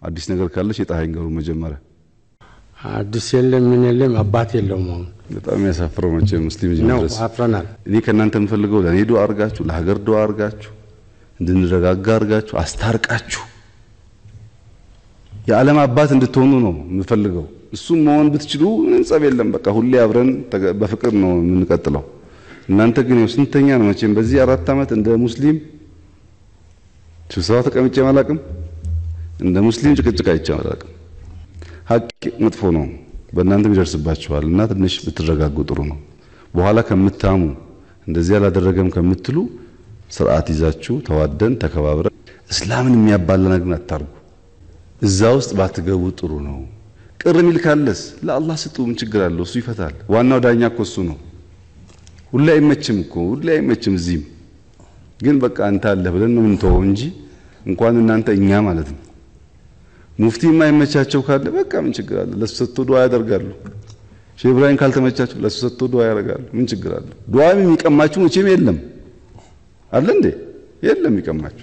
አዲስ ነገር ካለ ሼጣህ ይንገሩ መጀመሪያ። አዲስ የለም ምን የለም አባት የለውም። አሁን በጣም ያሳፍረው መቼ ሙስሊም እዚህ ነው መድረስ። አፍረናል። እኔ ከእናንተ የምፈልገው ለእኔ ዱዓ አርጋችሁ፣ ለሀገር ዱዓ አርጋችሁ፣ እንድንረጋጋ አርጋችሁ፣ አስታርቃችሁ የዓለም አባት እንድትሆኑ ነው የምፈልገው። እሱም መሆን ብትችሉ ምንም ጸብ የለም። በቃ ሁሌ አብረን ተገ- በፍቅር ነው የምንቀጥለው። እናንተ ግን ያው ስንተኛ ነው መቼም በዚህ አራት ዓመት እንደ ሙስሊም ስብሰባ ተቀምጬ አላቅም። እንደ ሙስሊም ጭቅጭቅ አይቼ አላቅም። ሀቅ መጥፎ ነው፣ በእናንተም ይደርስባችኋል እና ትንሽ ብትረጋጉ ጥሩ ነው። በኋላ ከምታሙ እንደዚህ አላደረገም ከምትሉ ስርዓት ይዛችሁ ተዋደን ተከባብረን እስላምን የሚያባላ ነገር አታርጉ። እዛ ውስጥ ባትገቡ ጥሩ ነው። ቅር የሚል ካለስ ለአላህ ስጡ። ምን ችግር አለው? እሱ ይፈታል። ዋናው ዳኛ እኮ እሱ ነው። ሁሌ አይመችም እኮ ሁሌ አይመችም። እዚህም ግን በቃ አንተ አለህ ብለን ነው የምንተወው እንጂ እንኳን እናንተ እኛ ማለት ነው። ሙፍቲ የማይመቻቸው ካለ በቃ ምን ችግር አለ? ለሱ ሰጥቶ ዱዓ ያደርጋሉ። ሼህ ኢብራሂም ካልተመቻቸው ለሱ ሰጥቶ ዱዓ ያደርጋሉ። ምን ችግር አለ? ዱዓም የሚቀማችሁ መቼም የለም አለ እንዴ? የለም የሚቀማችሁ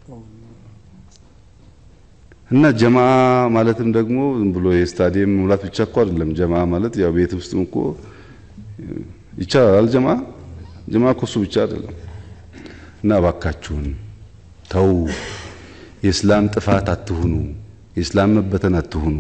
እና ጀማዓ ማለትም ደግሞ ዝም ብሎ የስታዲየም ሙላት ብቻ እኮ አይደለም። ጀማዓ ማለት ያው ቤት ውስጥም እኮ ይቻላል። ጀማዓ ጀማዓ እኮ እሱ ብቻ አይደለም። እና እባካችሁን ተው፣ የእስላም ጥፋት አትሁኑ፣ የእስላም መበተን አትሁኑ።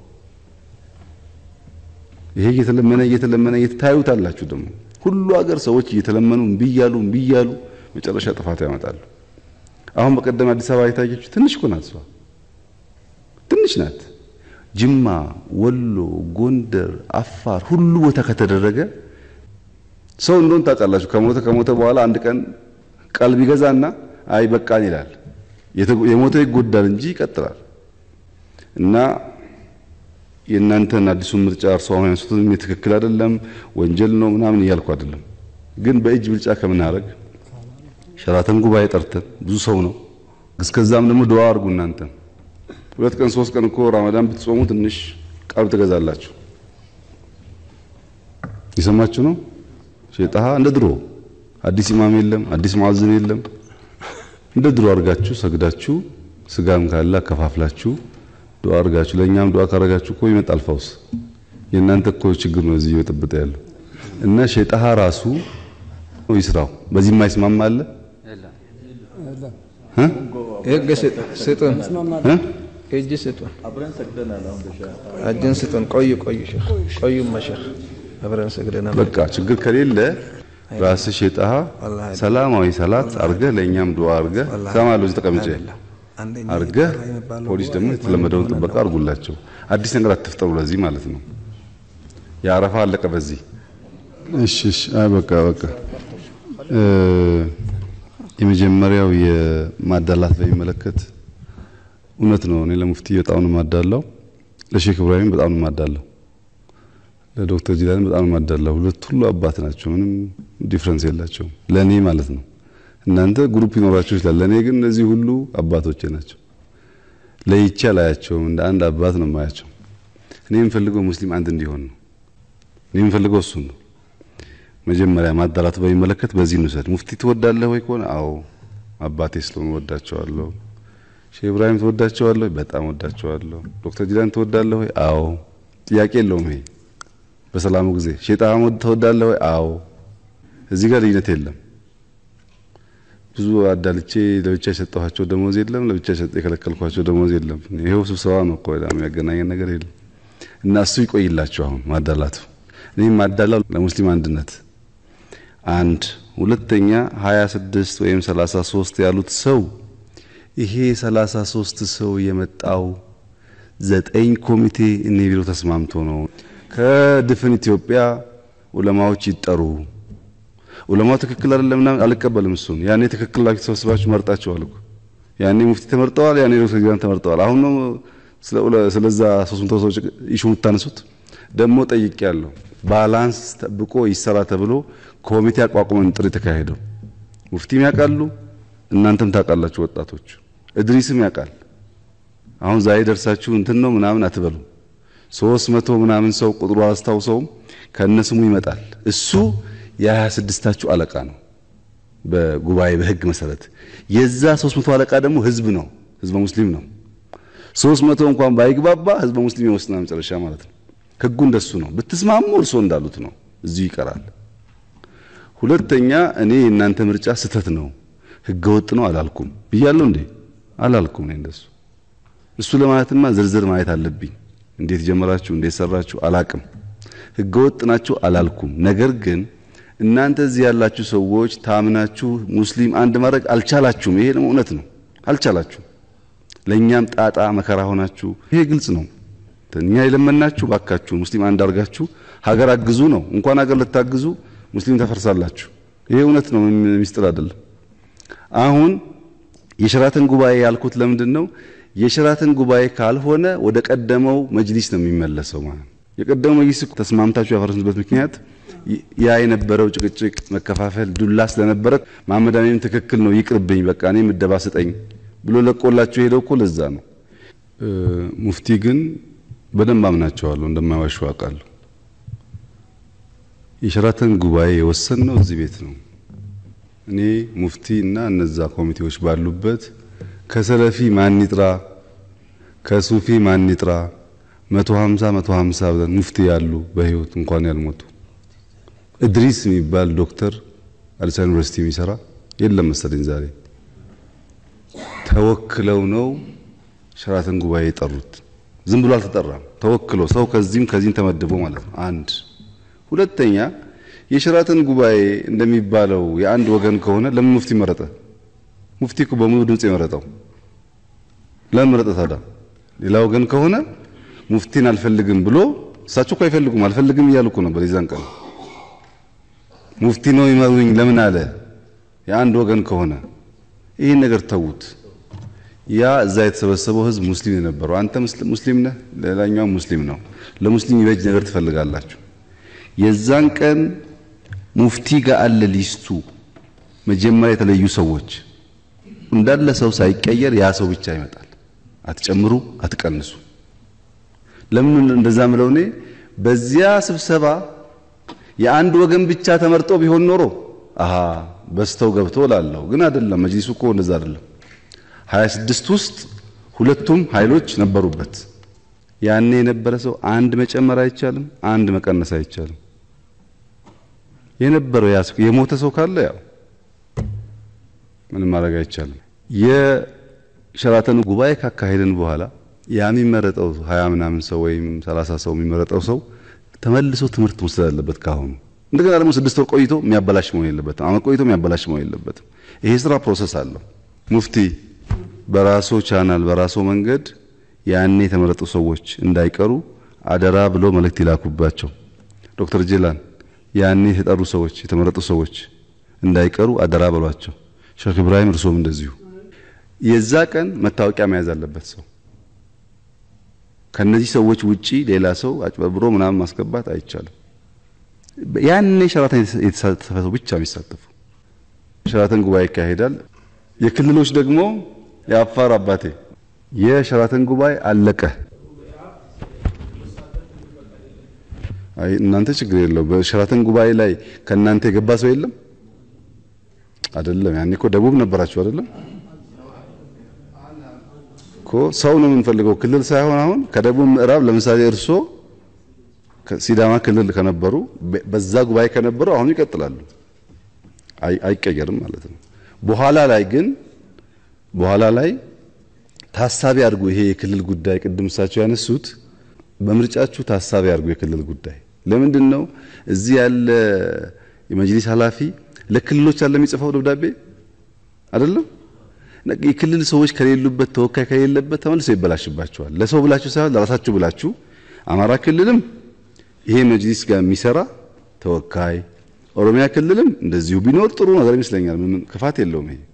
ይሄ እየተለመነ እየተለመነ እየታዩታላችሁ ደግሞ ሁሉ ሀገር ሰዎች እየተለመኑ እምቢ እያሉ እምቢ እያሉ መጨረሻ ጥፋት ያመጣሉ። አሁን በቀደም አዲስ አበባ የታየችው ትንሽ እኮ ናት እሷ ትንሽ ናት። ጅማ፣ ወሎ፣ ጎንደር፣ አፋር ሁሉ ቦታ ከተደረገ ሰው እንደሆን ታውቃላችሁ። ከሞተ ከሞተ በኋላ አንድ ቀን ቀልብ ይገዛና አይ በቃን ይላል። የተ- የሞተ ይጎዳል እንጂ ይቀጥላል። እና የእናንተን አዲሱን ምርጫ እርሶ አሁን ያንሱትም ትክክል አይደለም ወንጀል ነው ምናምን እያልኩ አይደለም። ግን በእጅ ብልጫ ከምናደርግ ሸራተን ጉባኤ ጠርተን ብዙ ሰው ነው። እስከዛም ደግሞ ዱዓ አድርጉ እናንተን ሁለት ቀን ሶስት ቀን እኮ ረመዳን ብትጾሙ ትንሽ ቀልብ ትገዛላችሁ። የሰማችሁ ነው። ሼጣሃ እንደ ድሮ አዲስ ኢማም የለም፣ አዲስ ሙአዝን የለም። እንደ ድሮ አድርጋችሁ ሰግዳችሁ ስጋም ካለ አከፋፍላችሁ ዱዓ አድርጋችሁ ለእኛም ዱዓ ካረጋችሁ እኮ ይመጣል ፈውስ። የእናንተ እኮ ችግር ነው እዚህ እየበጠበጠ ያለው እና ሼጣሃ ራሱ ይስራው። በዚህ የማይስማማ አለ እ? ህግ ስጡን፣ እ? እጅ ስጡን፣ እጅን ስጡን። ቆዩ ቆዩ ሼክ ቆዩ መሸክ አብረን ሰግደናል። በቃ ችግር ከሌለ ራስህ ሼጣሃ ሰላማዊ ሰላት አርገህ ለእኛም ዱዓ አርገህ ሰማለሁ እዚህ ተቀምጬ አንደኛ አርገህ ይጠራ የሚባለው ፖሊስ ደግሞ የተለመደውን ጥበቃ አርጉላቸው። አዲስ ነገር አትፍጠሩ። ለዚህ ማለት ነው የአረፋ አለቀ በዚህ እሺ እሺ አይ በቃ በቃ እ የመጀመሪያው የማዳላት በሚመለከት እውነት ነው። እኔ ለሙፍቲ በጣም ነው የማዳላው፣ ለሼክ ኢብራሂም በጣም ነው የማዳላው፣ ለዶክተር ጂላን በጣም ነው የማዳላው። ሁለት ሁሉ አባት ናቸው፣ ምንም ዲፍረንስ የላቸውም ለእኔ ማለት ነው። እናንተ ግሩፕ ይኖራቸው ይችላል፣ ለእኔ ግን እነዚህ ሁሉ አባቶቼ ናቸው። ለይቼ አላያቸውም፣ እንደ አንድ አባት ነው የማያቸው። እኔ የምፈልገው ሙስሊም አንድ እንዲሆን ነው። እኔ የምፈልገው እሱን ነው። መጀመሪያ ማዳላቱ በሚመለከት በዚህ እንውሰድ። ሙፍቲ ትወዳለህ ወይ ከሆነ አዎ አባቴ ስለሆነ ወዳቸዋለሁ። ሼህ ኢብራሂም ትወዳቸዋለህ? በጣም ወዳቸዋለሁ። ዶክተር ጂላን ትወዳለህ ወይ? አዎ ጥያቄ የለውም ይሄ በሰላሙ ጊዜ። ሼህ ጣሃ ትወዳለህ ወይ? አዎ እዚህ ጋር ልዩነት የለም። ብዙ አዳልቼ ለብቻ የሰጠኋቸው ደሞዝ የለም፣ ለብቻ የከለከልኳቸው ደሞዝ የለም። ይሄው ስብሰባ ነው እኮ ሌላ የሚያገናኘን ነገር የለም። እና እሱ ይቆይላቸው አሁን ማዳላቱ። እኔም ማዳላው ለሙስሊም አንድነት አንድ ሁለተኛ 26 ወይም 33 ያሉት ሰው ይሄ 33 ሰው የመጣው ዘጠኝ ኮሚቴ እኔ ቢሮ ተስማምቶ ነው። ከድፍን ኢትዮጵያ ዑለማዎች ይጠሩ። ዑለማው ትክክል አይደለም ምናምን አልቀበልም። እሱን ያኔ ትክክል ላችሁ ተሰብስባችሁ መርጣችኋል እኮ ያኔ ሙፍቲ ተመርጠዋል፣ ያኔ ዶክተር ጂላን ተመርጠዋል። አሁን ነው ስለዛ 300 ሰዎች ኢሹ የምታነሱት። ደግሞ ጠይቄያለሁ። ባላንስ ጠብቆ ይሰራ ተብሎ ኮሚቴ አቋቁመን ጥሪ ተካሄደው ሙፍቲም ያውቃሉ፣ እናንተም ታውቃላችሁ። ወጣቶች እድሪስም ያውቃል። አሁን ዛሬ ደርሳችሁ እንትን ነው ምናምን አትበሉ። ሶስት መቶ ምናምን ሰው ቁጥሩ አላስታውሰውም ከነስሙ ይመጣል። እሱ የሀያ ስድስታችሁ አለቃ ነው በጉባኤ በህግ መሰረት። የዛ ሶስት መቶ አለቃ ደግሞ ህዝብ ነው፣ ህዝበ ሙስሊም ነው። ሶስት መቶ እንኳን ባይግባባ ህዝበ ሙስሊም ይወስናል መጨረሻ ማለት ነው። ህጉ እንደሱ ነው። ብትስማሙ እርስዎ እንዳሉት ነው፣ እዚሁ ይቀራል። ሁለተኛ እኔ የእናንተ ምርጫ ስህተት ነው ህገ ወጥ ነው አላልኩም ብያለሁ እንዴ? አላልኩም። እኔ እንደሱ እሱ ለማለትማ ዝርዝር ማየት አለብኝ። እንዴት ጀመራችሁ፣ እንዴት ሰራችሁ አላቅም። ህገ ወጥ ናችሁ አላልኩም። ነገር ግን እናንተ እዚህ ያላችሁ ሰዎች ታምናችሁ ሙስሊም አንድ ማድረግ አልቻላችሁም። ይሄ ደግሞ እውነት ነው፣ አልቻላችሁም። ለእኛም ጣጣ መከራ ሆናችሁ፣ ይሄ ግልጽ ነው። እኛ የለመናችሁ ባካችሁ ሙስሊም አንድ አድርጋችሁ ሀገር አግዙ ነው። እንኳን ሀገር ልታግዙ ሙስሊም ተፈርሳላችሁ። ይሄ እውነት ነው፣ ሚስጥር አይደለም። አሁን የሸራተን ጉባኤ ያልኩት ለምንድን ነው? የሸራተን ጉባኤ ካልሆነ ወደ ቀደመው መጅሊስ ነው የሚመለሰው ማለት ነው። የቀደመው መጅሊስ ተስማምታችሁ ያፈረሱበት ምክንያት ያ የነበረው ጭቅጭቅ፣ መከፋፈል፣ ዱላ ስለነበረ መሐመድ አሚንም ትክክል ነው ይቅርብኝ፣ በቃ እኔ ምደባ ስጠኝ ብሎ ለቆላችሁ ሄደው እኮ ለዛ ነው። ሙፍቲ ግን በደንብ አምናቸዋለሁ፣ እንደማይዋሹ አውቃለሁ። የሸራተን ጉባኤ የወሰንነው እዚህ ቤት ነው። እኔ ሙፍቲ እና እነዛ ኮሚቴዎች ባሉበት ከሰለፊ ማን ይጥራ ከሱፊ ማን ይጥራ መቶ ሀምሳ መቶ ሀምሳ ብለን ሙፍቲ ያሉ በህይወት እንኳን ያልሞቱ እድሪስ የሚባል ዶክተር አዲስ አበባ ዩኒቨርሲቲ የሚሰራ የለም መሰለኝ ዛሬ ተወክለው ነው ሸራተን ጉባኤ የጠሩት። ዝም ብሎ አልተጠራም። ተወክሎ ሰው ከዚህም ከዚህም ተመድቦ ማለት ነው። አንድ ሁለተኛ የሸራተን ጉባኤ እንደሚባለው የአንድ ወገን ከሆነ ለምን ሙፍቲ መረጠ? ሙፍቲ እኮ በሙሉ ድምጽ የመረጠው ለምን መረጠ ታዲያ? ሌላ ወገን ከሆነ ሙፍቲን አልፈልግም ብሎ እሳቸው እኮ አይፈልጉም አልፈልግም እያሉ እኮ ነበር የዛን ቀን። ሙፍቲ ነው ይመሩኝ ለምን አለ? የአንድ ወገን ከሆነ ይህን ነገር ተዉት። ያ እዛ የተሰበሰበው ህዝብ ሙስሊም የነበረው አንተ ሙስሊም ነህ፣ ሌላኛው ሙስሊም ነው። ለሙስሊም ይበጅ ነገር ትፈልጋላችሁ። የዛን ቀን ሙፍቲ ጋር አለ ሊስቱ መጀመሪያ የተለዩ ሰዎች እንዳለ ሰው ሳይቀየር ያ ሰው ብቻ ይመጣል። አትጨምሩ፣ አትቀንሱ። ለምን እንደዛ ምለው እኔ በዚያ ስብሰባ የአንድ ወገን ብቻ ተመርጦ ቢሆን ኖሮ አሃ በስተው ገብቶ ላለው ግን አይደለም። መጅሊሱ እኮ እንደዛ አይደለም። 26 ውስጥ ሁለቱም ኃይሎች ነበሩበት። ያኔ የነበረ ሰው አንድ መጨመር አይቻልም፣ አንድ መቀነስ አይቻልም። የነበረው ያ የሞተ ሰው ካለ ያው ምንም ማድረግ አይቻልም። የሸራተኑ ጉባኤ ካካሄድን በኋላ ያ የሚመረጠው ሀያ ምናምን ሰው ወይም ሰላሳ ሰው የሚመረጠው ሰው ተመልሶ ትምህርት መውሰድ አለበት ካሁኑ። እንደገና ደግሞ ስድስት ወር ቆይቶ የሚያበላሽ መሆን የለበትም። አመት ቆይቶ የሚያበላሽ መሆን የለበትም። ይሄ ስራ ፕሮሰስ አለው። ሙፍቲ በራሶ ቻናል በራሶ መንገድ ያኔ የተመረጡ ሰዎች እንዳይቀሩ አደራ ብሎ መልእክት ይላኩባቸው። ዶክተር ጄላን ያኔ የተጠሩ ሰዎች የተመረጡ ሰዎች እንዳይቀሩ አደራ በሏቸው። ሼክ ኢብራሂም እርሶም እንደዚሁ። የዛ ቀን መታወቂያ መያዝ አለበት ሰው። ከነዚህ ሰዎች ውጪ ሌላ ሰው አጭበርብሮ ምናምን ማስገባት አይቻልም። ያኔ ሸራተን የተሳተፈ ሰው ብቻ የሚሳተፉ ሸራተን ጉባኤ ይካሄዳል። የክልሎች ደግሞ የአፋር አባቴ የሸራተን ጉባኤ አለቀ። አይ እናንተ ችግር የለው። በሸራተን ጉባኤ ላይ ከእናንተ የገባ ሰው የለም አይደለም። ያኔ እኮ ደቡብ ነበራችሁ አይደለም እኮ ሰው ነው የምንፈልገው፣ ክልል ሳይሆን አሁን ከደቡብ ምዕራብ ለምሳሌ እርሶ ሲዳማ ክልል ከነበሩ በዛ ጉባኤ ከነበሩ አሁን ይቀጥላሉ፣ አይቀየርም ማለት ነው። በኋላ ላይ ግን በኋላ ላይ ታሳቢ አድርጉ። ይሄ የክልል ጉዳይ ቅድም እሳቸው ያነሱት በምርጫችሁ ታሳቢ አድርጉ። የክልል ጉዳይ ለምንድን ነው እዚህ ያለ የመጅሊስ ኃላፊ ለክልሎች አለ የሚጽፈው ደብዳቤ አይደለም። የክልል ሰዎች ከሌሉበት ተወካይ ከሌለበት ተመልሶ ይበላሽባቸዋል። ለሰው ብላችሁ ሳይሆን ለራሳችሁ ብላችሁ አማራ ክልልም ይሄ መጅሊስ ጋር የሚሰራ ተወካይ፣ ኦሮሚያ ክልልም እንደዚሁ ቢኖር ጥሩ ነገር ይመስለኛል። ምንም ክፋት የለውም ይሄ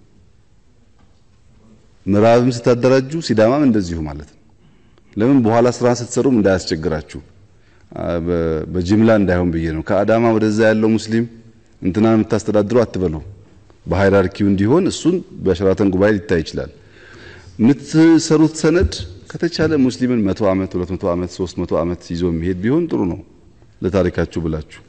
ምዕራብም ስታደራጁ ሲዳማም እንደዚሁ ማለት ነው። ለምን በኋላ ስራ ስትሰሩም እንዳያስቸግራችሁ በጅምላ እንዳይሆን ብዬ ነው። ከአዳማ ወደዛ ያለው ሙስሊም እንትናን የምታስተዳድረው አትበሉ። በሃይራርኪው እንዲሆን እሱን በሸራተን ጉባኤ ሊታይ ይችላል። የምትሰሩት ሰነድ ከተቻለ ሙስሊምን መቶ ዓመት ሁለት መቶ ዓመት ሶስት መቶ ዓመት ይዞ የሚሄድ ቢሆን ጥሩ ነው ለታሪካችሁ ብላችሁ።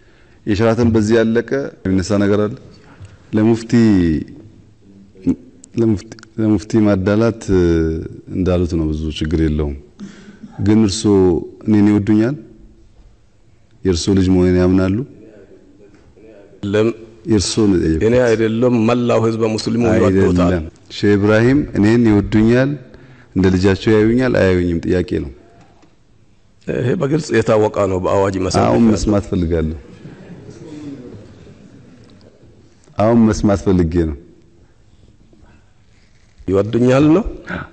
የሸራተን በዚህ ያለቀ የሚነሳ ነገር አለ ለሙፍቲ ለሙፍቲ ማዳላት እንዳሉት ነው። ብዙ ችግር የለውም። ግን እርሶ እኔን ይወዱኛል? የእርሶ ልጅ መሆኔን ያምናሉ? ለም የእርሶ ነው የጠየቁት። እኔ አይደለም መላው ህዝበ ሙስሊሙ ይወዶታል። አይደለም ሼህ ኢብራሂም እኔን ይወዱኛል፣ እንደ ልጃቸው ያዩኛል፣ አያዩኝም? ጥያቄ ነው። ይሄ በግልጽ የታወቀ ነው በአዋጅ መሰረት። አሁን መስማት ፈልጋለሁ። አሁን መስማት ፈልጌ ነው። ይወዱኛል ነው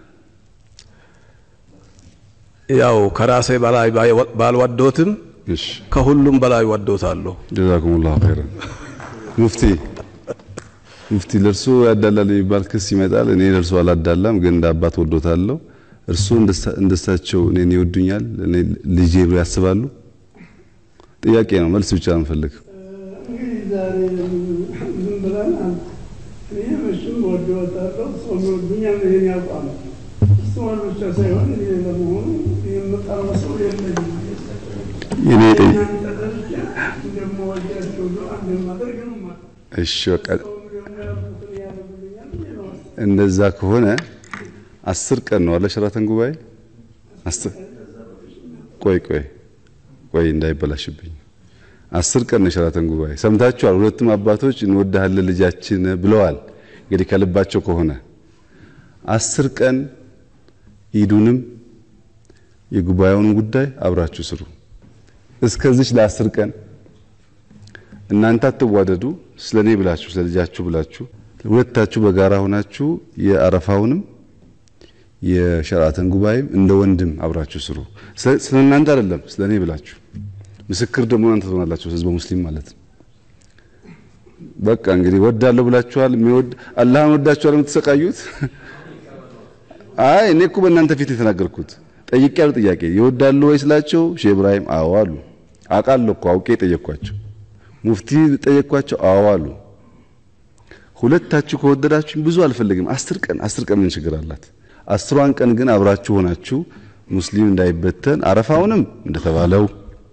ያው ከራሴ በላይ ባልወዶትም እሺ ከሁሉም በላይ ወዶታለሁ። ጀዛኩሙላሁ ኸይረን። ሙፍቲ ሙፍቲ ለእርሶ ያዳላል የሚባል ክስ ይመጣል። እኔ ለእርሶ አላዳላም፣ ግን እንደ አባት ወዶታለሁ። እርሶ እንደሳቸው እኔን ይወዱኛል፣ እኔ ልጄ ብለው ያስባሉ? ጥያቄ ነው፣ መልስ ብቻ ነው የምፈልግ። እንግዲህ ዛሬ ዝም ብለን እኔ መቼም ወደወታለሁ ሰው ይወዱኛል ይሄን ያውቃል። እሱን ብቻ ሳይሆን እኔ ለመሆኑ የምጠራው ሰው የለኝም። የኔ ጥያቄ እናንተ ደረጃ እንደምወዳቸው ዱዓ እንደማደርግ ነው የማውቀው። እሺ በቃ ሰው ደግሞ ያልኩትን ያደርጉልኛል ብዬ ነው የማስበው። እንደዛ ከሆነ አስር ቀን ነው አለ ሸራተን ጉባኤ አስር ቆይ ቆይ ቆይ እንዳይበላሽብኝ አስር ቀን ነው ሸራተን ጉባኤ ሰምታችኋል ሁለቱም አባቶች እንወድሃለን ልጃችን ብለዋል እንግዲህ ከልባቸው ከሆነ አስር ቀን ኢዱንም የጉባኤውን ጉዳይ አብራችሁ ስሩ እስከዚች ለአስር ቀን እናንተ አትዋደዱ ስለኔ ብላችሁ ስለ ልጃችሁ ብላችሁ ሁለታችሁ በጋራ ሆናችሁ የአረፋውንም የሸራተን ጉባኤም እንደ ወንድም አብራችሁ ስሩ። ስለ እናንተ አይደለም ስለ እኔ ብላችሁ ምስክር ደግሞ እናንተ ትሆናላችሁ፣ ህዝበ ሙስሊም ማለት ነው። በቃ እንግዲህ ወዳለሁ ብላችኋል። የሚወድ አላህን ወዳችኋል የምትሰቃዩት። አይ እኔ እኮ በእናንተ ፊት የተናገርኩት ጠይቄያለሁ። ጥያቄ ይወዳሉ ወይ ስላቸው ሼህ ኢብራሂም አዎ አሉ። አውቃለሁ እኮ አውቄ ጠየቅኳቸው። ሙፍቲ ጠየቅኳቸው፣ አዎ አሉ። ሁለታችሁ ከወደዳችሁ ብዙ አልፈልግም። አስር ቀን አስር ቀን ምን ችግር አላት? አስሯን ቀን ግን አብራችሁ ሆናችሁ ሙስሊም እንዳይበተን አረፋውንም እንደተባለው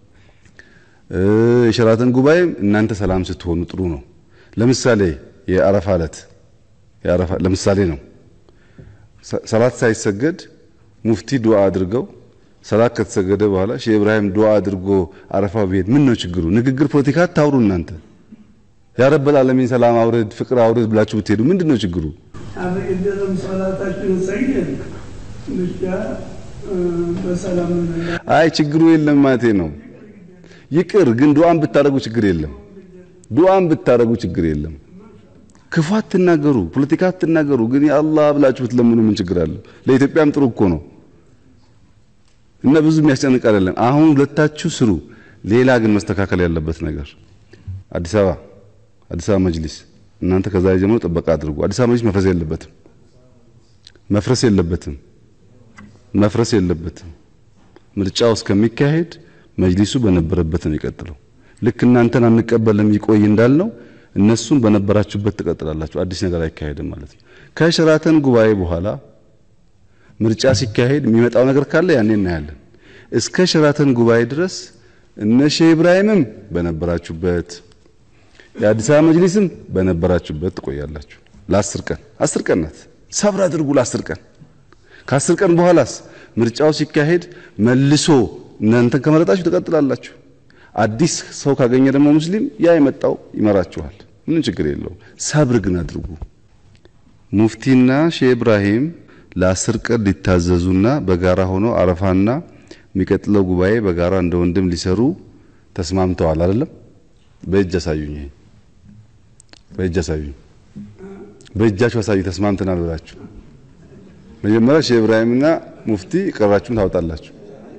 የሸራተን ጉባኤም እናንተ ሰላም ስትሆኑ ጥሩ ነው። ለምሳሌ የአረፋ ዕለት የአረፋ ለምሳሌ ነው ሰላት ሳይሰገድ ሙፍቲ ዱዓ አድርገው ሰላት ከተሰገደ በኋላ ሼህ ኢብራሂም ዱዓ አድርጎ አረፋው ቢሄድ ምን ነው ችግሩ? ንግግር ፖለቲካ አታውሩ እናንተ ያ ረበል ዓለሚን ሰላም አውርድ ፍቅር አውርድ ብላችሁ ብትሄዱ ምንድን ነው ችግሩ? አበቅደም ሰላታችሁን ሰግደን ብቻ በሰላም እንላ አይ ችግሩ የለም ማለቴ ነው። ይቅር ግን ዱዓን ብታደርጉ ችግር የለም። ዱዓን ብታደርጉ ችግር የለም። ክፉ አትናገሩ፣ ፖለቲካ አትናገሩ። ግን የአላህ ብላችሁ ብትለምኑ ምን ችግር አለው? ለኢትዮጵያም ጥሩ እኮ ነው እና ብዙ የሚያስጨንቅ አይደለም። አሁን ሁለታችሁ ስሩ። ሌላ ግን መስተካከል ያለበት ነገር አዲስ አበባ አዲስ አበባ መጅሊስ እናንተ ከዛሬ ጀምሮ ጥበቃ አድርጉ። አዲስ አበባ መጅሊስ መፍረስ የለበትም መፍረስ የለበትም መፍረስ የለበትም። ምርጫው እስከሚካሄድ መጅሊሱ በነበረበት ነው የሚቀጥለው። ልክ እናንተን አንቀበልም ይቆይ እንዳልነው እነሱም በነበራችሁበት ትቀጥላላችሁ። አዲስ ነገር አይካሄድም ማለት ነው። ከሸራተን ጉባኤ በኋላ ምርጫ ሲካሄድ የሚመጣው ነገር ካለ ያኔ እናያለን። እስከ ሸራተን ጉባኤ ድረስ እነ ሼህ ኢብራሂምም በነበራችሁበት የአዲስ አበባ መጅሊስም በነበራችሁበት ትቆያላችሁ። ለአስር ቀን አስር ቀን ናት። ሰብር አድርጉ ለአስር ቀን። ከአስር ቀን በኋላስ ምርጫው ሲካሄድ መልሶ እናንተን ከመረጣችሁ ትቀጥላላችሁ። አዲስ ሰው ካገኘ ደግሞ ሙስሊም ያ የመጣው ይመራችኋል። ምንም ችግር የለውም። ሰብር ግን አድርጉ። ሙፍቲና ሼህ ኢብራሂም ለአስር ቀን ሊታዘዙና በጋራ ሆኖ አረፋና የሚቀጥለው ጉባኤ በጋራ እንደ ወንድም ሊሰሩ ተስማምተዋል። አይደለም? በእጅ አሳዩኝ። ይሄ በእጅ አሳዩኝ። በእጃችሁ አሳዩ። ተስማምተናል ብላችሁ መጀመሪያ ሼህ ኢብራሂምና ሙፍቲ ቀራችሁን ታወጣላችሁ።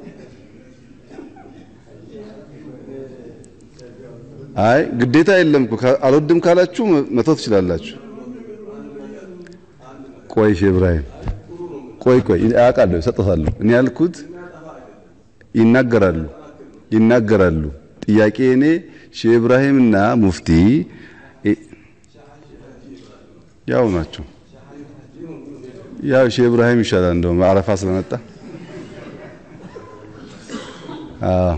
አይ ግዴታ የለም እኮ አልወድም ካላችሁ መተው ትችላላችሁ። ቆይ ሼህ ኢብራሂም ቆይ ቆይ አውቃለሁ፣ እሰጥታለሁ። እኔ ያልኩት ይናገራሉ ይናገራሉ። ጥያቄ እኔ ሼህ ኢብራሂምና ሙፍቲ ያው ናቸው። ያው ሼህ ኢብራሂም ይሻላል እንደውም አረፋ ስለመጣ አዎ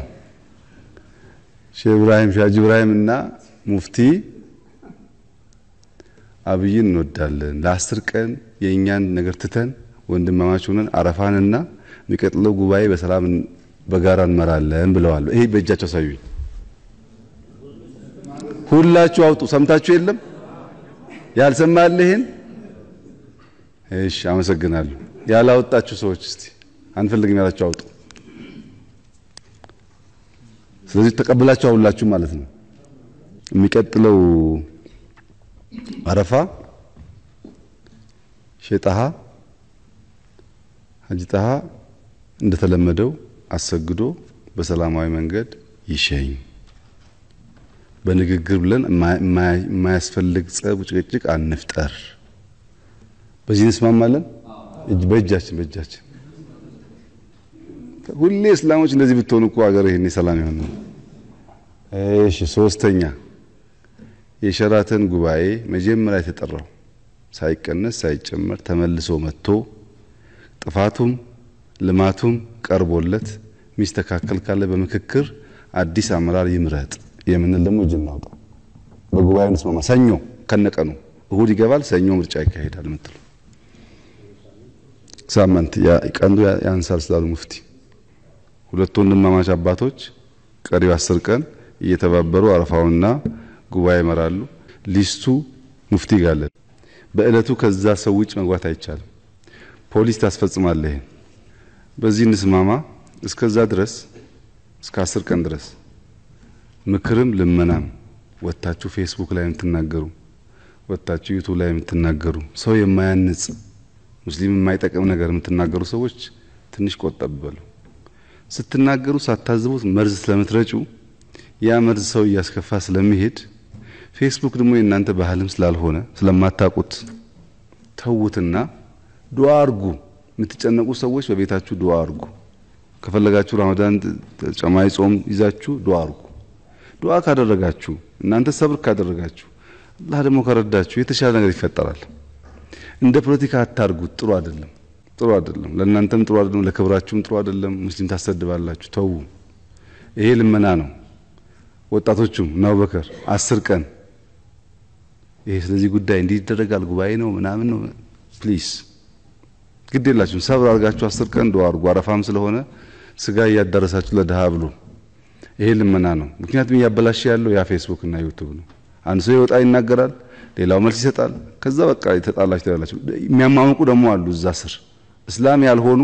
ሼህ ኢብራሂም ሻጅ ኢብራሂም እና ሙፍቲ አብይን እንወዳለን፣ ለአስር ቀን የእኛን ነገር ትተን ወንድማማች ሆነን አረፋንና የሚቀጥለው ጉባኤ በሰላም በጋራ እንመራለን ብለዋል። ይሄ በእጃቸው ሳዩኝ። ሁላችሁ አውጡ። ሰምታችሁ የለም ያልሰማል ይሄን? እሺ፣ አመሰግናለሁ። ያላወጣችሁ ሰዎች እስቲ አንፈልግም ያላችሁ አውጡ። ስለዚህ ተቀብላችሁ አውላችሁ ማለት ነው። የሚቀጥለው አረፋ ሼጣሃ ሀጂ ጣሃ እንደተለመደው አሰግዶ በሰላማዊ መንገድ ይሸኝ። በንግግር ብለን የማያስፈልግ ጸብ፣ ጭቅጭቅ አንፍጠር። በዚህ እንስማማለን። እጅ በእጃችን በእጃችን ሁሌ እስላሞች እንደዚህ ብትሆኑ እኮ ሀገር ይሄኔ ሰላም ይሆን። እሺ፣ ሶስተኛ የሸራተን ጉባኤ መጀመሪያ የተጠራው ሳይቀነስ ሳይጨመር ተመልሶ መጥቶ ጥፋቱም ልማቱም ቀርቦለት ሚስተካከል ካለ በምክክር አዲስ አመራር ይምረጥ የምንል ደግሞ እጅ እናውጣ። በጉባኤው እንስማማ። ሰኞ ከነቀኑ እሁድ ይገባል፣ ሰኞ ምርጫ ይካሄዳል የምትሉ ሳምንት ቀንዱ ያንሳል ስላሉ ሙፍቲ ሁለቱ ወንድማማች አባቶች ቀሪው አስር ቀን እየተባበሩ አረፋውና ጉባኤ ይመራሉ። ሊስቱ ሙፍቲ ጋለ በእለቱ ከዛ ሰው ውጭ መግባት አይቻልም። ፖሊስ ታስፈጽማለህ። ይሄን በዚህ እንስማማ። እስከዛ ድረስ እስከ አስር ቀን ድረስ ምክርም ልመናም ወታችሁ ፌስቡክ ላይ የምትናገሩ ወታችሁ ዩቱብ ላይ የምትናገሩ ሰው የማያንጽ ሙስሊም የማይጠቅም ነገር የምትናገሩ ሰዎች ትንሽ ቆጠብ በሉ። ስትናገሩ ሳታዝቡት መርዝ ስለምትረጩ ያ መርዝ ሰው እያስከፋ ስለሚሄድ ፌስቡክ ደግሞ የእናንተ ባህልም ስላልሆነ ስለማታውቁት ተዉትና ዱዓ አርጉ። የምትጨነቁ ሰዎች በቤታችሁ ዱዓ አርጉ። ከፈለጋችሁ ረመዳን ተጨማሪ ጾም ይዛችሁ ዱዓ አርጉ። ዱዓ ካደረጋችሁ እናንተ ሰብር ካደረጋችሁ አላህ ደግሞ ከረዳችሁ የተሻለ ነገር ይፈጠራል። እንደ ፖለቲካ አታርጉት። ጥሩ አይደለም፣ ጥሩ አይደለም። ለእናንተም ጥሩ አይደለም፣ ለክብራችሁም ጥሩ አይደለም። ሙስሊም ታሰድባላችሁ። ተዉ። ይሄ ልመና ነው። ወጣቶቹም እና አቡበከር አስር ቀን ይሄ ስለዚህ ጉዳይ እንዲህ ይደረጋል ጉባኤ ነው ምናምን ነው። ፕሊዝ ግድ የላችሁም ሰብር አድርጋችሁ አስር ቀን ዱዓ አድርጉ። አረፋም ስለሆነ ስጋ እያዳረሳችሁ ለድሃ ብሉ። ይሄ ልመና ነው። ምክንያቱም እያበላሽ ያለው ያ ፌስቡክ እና ዩቱብ ነው። አንድ ሰው ይወጣ ይናገራል፣ ሌላው መልስ ይሰጣል። ከዛ በቃ የተጣላችሁ ትላላችሁ። የሚያማምቁ ደግሞ አሉ እዛ ስር እስላም ያልሆኑ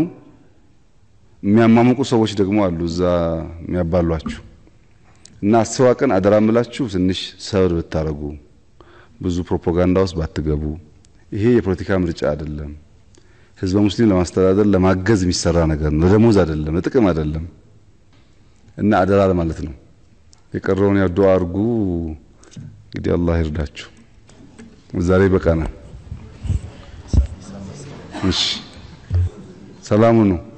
የሚያማምቁ ሰዎች ደግሞ አሉ እዛ የሚያባሏችሁ እና አስዋ ቀን አደራ ምላችሁ ትንሽ ሰብር ብታረጉ ብዙ ፕሮፓጋንዳ ውስጥ ባትገቡ። ይሄ የፖለቲካ ምርጫ አይደለም። ህዝበ ሙስሊም ለማስተዳደር ለማገዝ የሚሰራ ነገር ነው። ለደሞዝ አይደለም፣ ለጥቅም አይደለም። እና አደራ ለማለት ነው። የቀረውን ያው ዱዓ አድርጉ። እንግዲህ አላህ ይርዳችሁ። ዛሬ በቃና እሺ፣ ሰላሙ ነው።